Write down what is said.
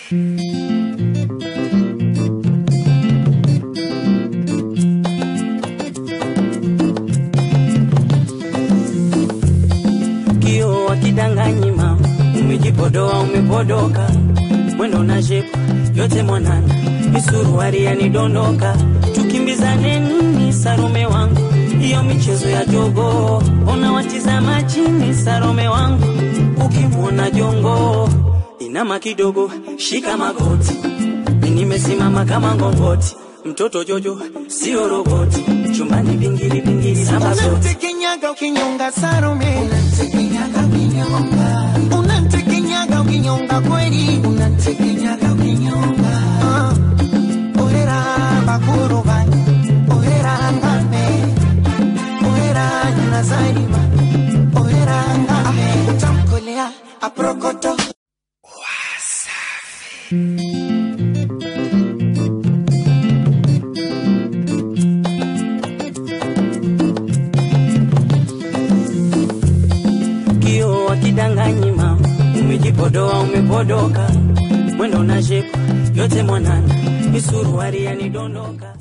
kio wakidanganyi mama, umejipodoa umepodoka, mwendo na shepu yote mwanana, misuruari yanidondoka, tukimbizane nini Sarome wangu, hiyo michezo ya jogo, ona watizama chini Sarome wangu, ukimwona jongo inama kidogo, shika magoti, mi nimesimama kama ngongoti, mtoto Jojo sio roboti, chumbani vingili vingili samba zote Unamtekenyaga ukinyonga Salome, unamtekenyaga ukinyonga, unamtekenyaga ukinyonga kweli, unamtekenyaga ukinyonga. Ah, ohera bakuru bani, ohera ngame, ohera nazarima, ohera ngame, utamkolea aprokoto. kio wakidanganyi mama, umejipodoa umepodoka, mwendo na shepu yote mwanana, misuruari yanidondoka